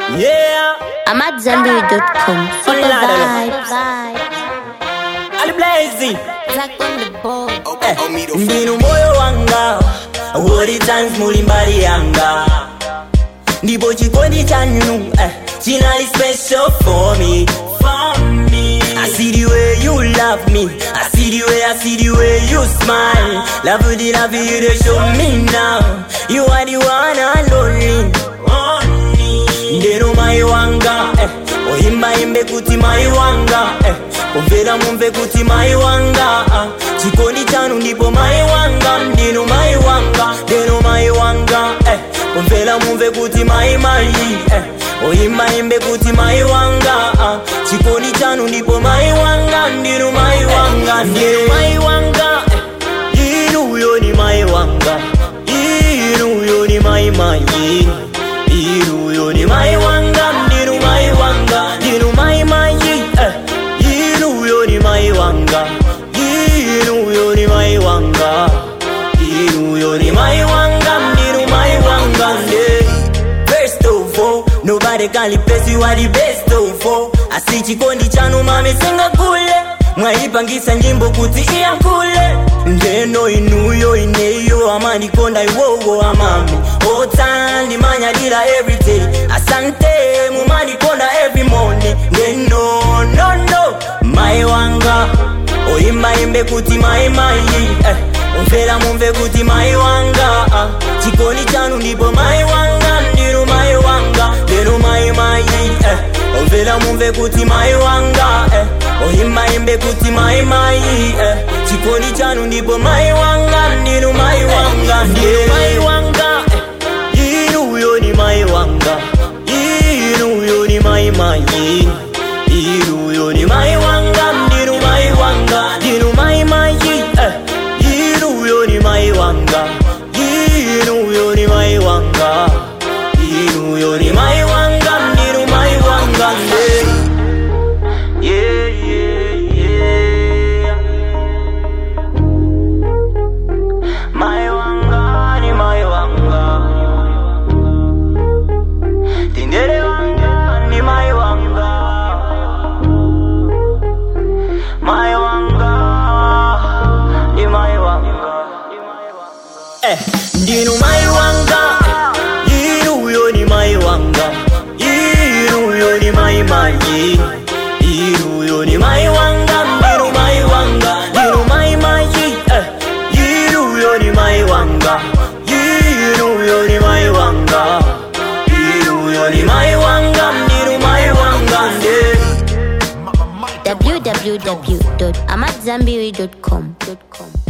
Yeah, I'm at Zambiri.com. Super Hola, vibes. Ali Blazy. Zack on the board. Eh, ndinu moyo wanga wori times muli mbali yanga ndipo chikondi chanu eh, chinali special for me For me. I see the way you love me I see the way, I see the way you smile Love the love you they show me now You are the one and only ndero mai wanga eh. oyimba imbe kuti mai wanga eh. kumvera mumve kuti mai wanga ah. chikondi chanu ndipo mai wanga ndinu mai wanga ndero mai wanga eh. kumvera mumve kuti mai mai eh. oyimba imbe kuti mai wanga ah. chikondi chanu ndipo mai wanga ndinu mai wanga ndinu mai wanga eh. inuyo ni mai wanga inuyo ni mai mai inuyo ni mai wanga ndinu mai wanga ndinu mai mai eh. inuyo ni mai wanga inuyo ni mai wanga inuyo ni mai wanga ndinu mai wanga nde best of all nobody can replace you are the best of all asi chikondi chanu mami singakule mwaipangisa nyimbo kuti iyankule ndeno inuyo ineyo amandikonda iwowo amami otandimanyadira everyday asante mumandikonda every morning ndeno no no mai wanga oyimba imbe kuti mai mai eh. umvera mumve kuti mai wanga ah. chikondi chanu ndipo mai wanga ndinu mai wanga ndinu mai mai eh. umvera mumve kuti mai wanga eh. oyimba imbe kuti mai mai eh. chikondi chanu ndipo mai wanga ndinu mai wanga ndinu mai wanga eh. inuyo ni mai wanga inuyo ni mai mai inuyo ni mai wanga ndinu mai wanga ndinu mai mai eh. inuyo ni mai wanga inuyo ni mai wanga inuyo ni mai wanga ndinu mai wanga nde yeah, yeah, yeah. Mai wanga ni mai wanga Tindere wanga ni mai wanga Mai wanga ni mai wanga Eh, ndinu mai wanga Inuyo ni mai wanga Inuyo ni mai mai Inuyo ni mai wanga Ndinu mai wanga Ndinu mai mai eh. Inuyo ni mai wanga Inuyo ni mai wanga Inuyo ni mai wanga Ndinu mai wanga Ndinu www.amatzambiri.com.